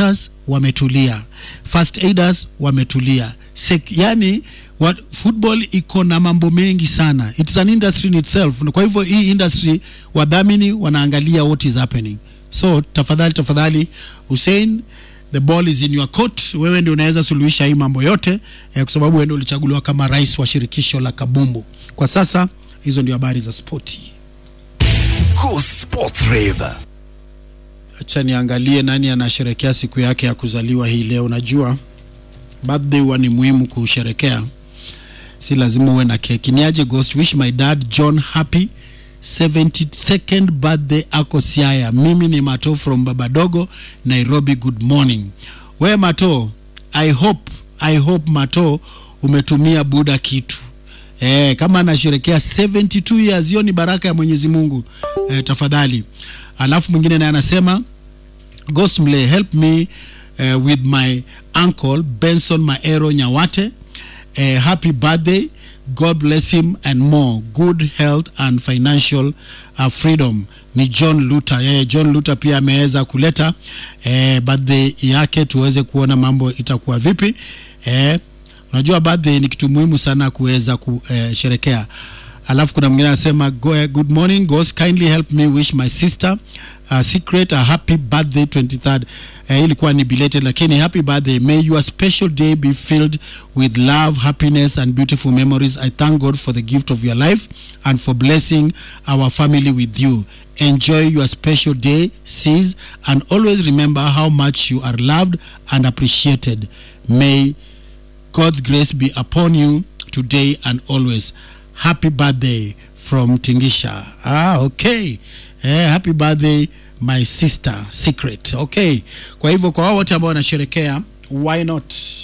doctors wametulia first aiders wametulia Sek, yani what, football iko na mambo mengi sana it's an industry in itself kwa hivyo hii industry wadhamini wanaangalia what is happening so tafadhali tafadhali hussein the ball is in your court wewe ndio unaweza suluhisha hii mambo yote eh, kwa sababu wewe ndio ulichaguliwa kama rais wa shirikisho la kabumbu kwa sasa hizo ndio habari za spoti Go Sports Rave. acha niangalie nani anasherekea siku yake ya kuzaliwa hii leo najua birthday huwa ni muhimu kusherekea si lazima uwe na keki niaje ghost wish my dad john happy 72nd birthday ako siaya mimi ni mato from babadogo nairobi good morning we mato i hope i hope mato umetumia buda kitu Eh, kama anasherekea 72 years hiyo ni baraka ya mwenyezi mungu eh, tafadhali alafu mwingine naye anasema Gosmle, help me uh, with my uncle Benson Maero Nyawate. Uh, happy birthday. God bless him and more. Good health and financial uh, freedom. Ni John Luther. Eh, John Luther pia ameweza kuleta eh, birthday yake tuweze kuona mambo itakuwa vipi. Eh, unajua birthday ni kitu muhimu sana kuweza kusherekea. Alafu kuna mwingine anasema go, good morning ghost kindly help me wish my sister uh, secret a happy birthday 23rd uh, ilikuwa ni belated lakini happy birthday may your special day be filled with love happiness and beautiful memories i thank god for the gift of your life and for blessing our family with you enjoy your special day sis and always remember how much you are loved and appreciated may God's grace be upon you today and always. Happy birthday from Tingisha. Ah, okay. Eh, happy birthday my sister secret. Okay. Kwa hivyo kwa wao wote ambao wanasherekea, why not